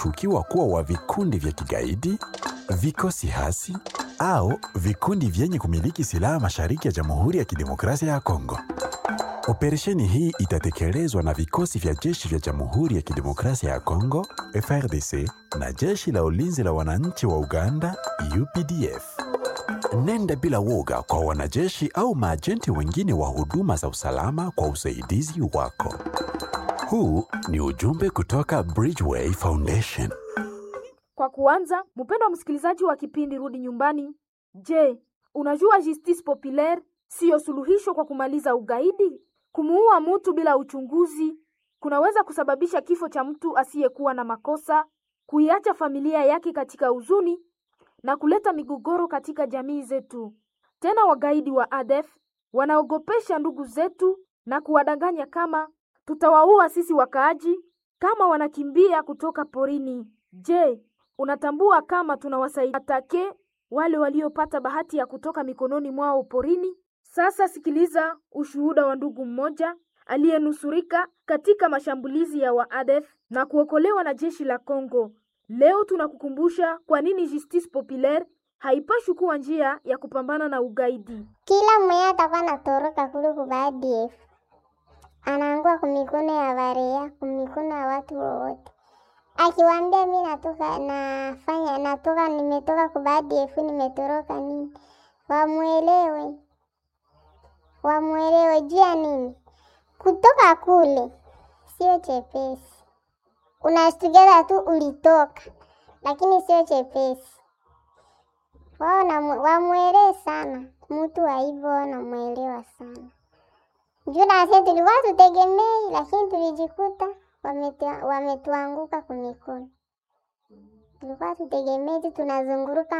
wanaoshukiwa kuwa wa vikundi vya kigaidi, vikosi hasi au vikundi vyenye kumiliki silaha mashariki ya Jamhuri ya Kidemokrasia ya Kongo. Operesheni hii itatekelezwa na vikosi vya jeshi vya Jamhuri ya Kidemokrasia ya Kongo FRDC na jeshi la ulinzi la wananchi wa Uganda UPDF. Nenda bila woga kwa wanajeshi au maajenti wengine wa huduma za usalama kwa usaidizi wako. Huu ni ujumbe kutoka Bridgeway Foundation. Kwa kuanza, mpendwa msikilizaji wa kipindi Rudi Nyumbani, je, unajua justice populaire siyo suluhisho kwa kumaliza ugaidi? Kumuua mtu bila uchunguzi kunaweza kusababisha kifo cha mtu asiyekuwa na makosa, kuiacha familia yake katika huzuni na kuleta migogoro katika jamii zetu. Tena wagaidi wa ADF wanaogopesha ndugu zetu na kuwadanganya kama tutawaua sisi wakaaji kama wanakimbia kutoka porini. Je, unatambua kama tunawasaidia atake wale waliopata bahati ya kutoka mikononi mwao porini? Sasa sikiliza ushuhuda wa ndugu mmoja aliyenusurika katika mashambulizi ya waadef na kuokolewa na jeshi la Kongo. Leo tunakukumbusha kwa nini justice populaire haipashi kuwa njia ya kupambana na ugaidi. Kila mwenye atakuwa natoroka kule ku ADF anaangua kumikono ya barea, kumikono ya watu wowote, akiwaambia mi natoka nafanya natoka nimetoka ku ADF nimetoroka nini, wamwelewe wamwelewe juu ya nini kutoka kule sio chepesi. Unashtukiza tu ulitoka, lakini sio chepesi. Wao wamwelewe sana mtu wa hivyo, wanamwelewa sana juu nasi tulikuwa tutegemei, lakini tulijikuta wametuanguka kumikono. Tulikuwa tutegemei tu tunazunguruka